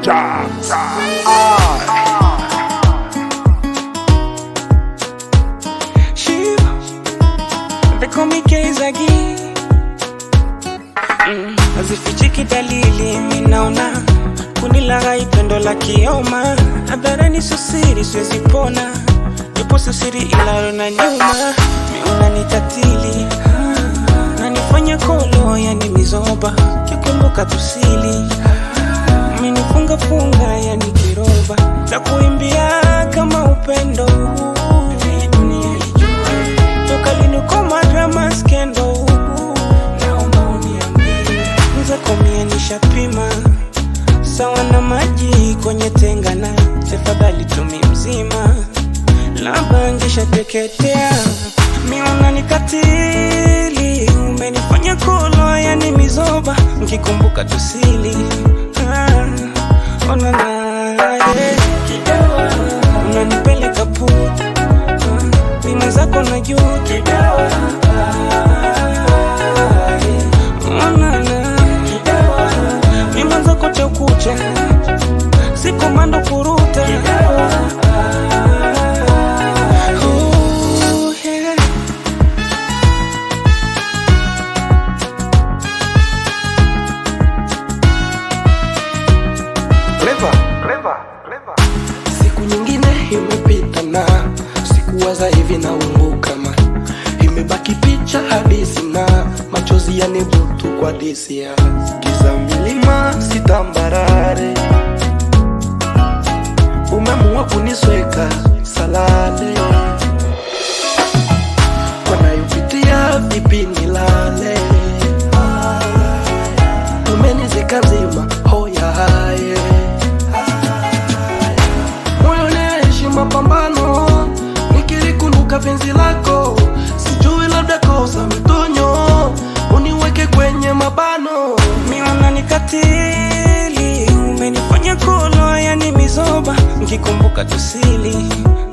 Jams. Shiva, they call me Keizagi. Mm, hazifichiki dalili, minaona kunilaghai pendo la kioma, hadharani susiri, siwezi pona, yupo susiri ilalo na nyuma, miuna ni tatili nanifanya kolo, yani mizoba, kikumbuka tusili minifunga funga, yani kiroba, takuimbia kama upendo dunia ilijua toka lini koma drama skendo naomba uniambie mwenzako mie nishapima sawa na maji kwenye tenga na tafadhali tumi mzima labda ngishateketea miona nikatili umenifanya kolo yani mizoba nkikumbuka tusili ah, onana yeah. unanipeleka puta mima zako na juu kidawa onana mima zako tekucha sikomando kuruta Ooh, yeah. Clever, clever, clever. Siku nyingine imepita na sikuwaza hivi naumbuka ma imebaki picha hadisi na machozi yanibutu kwa disi ya giza milima sitambarare umemua kunisweka salale wanayopitia vipi nilale umenizika nzima hoya haye moyo naishi mapambano nikilikumbuka penzi lako sijui labda kosa mitonyo uniweke kwenye mabano miona nikatili umenifanya kolo yani mizoba nkikumbuka tusili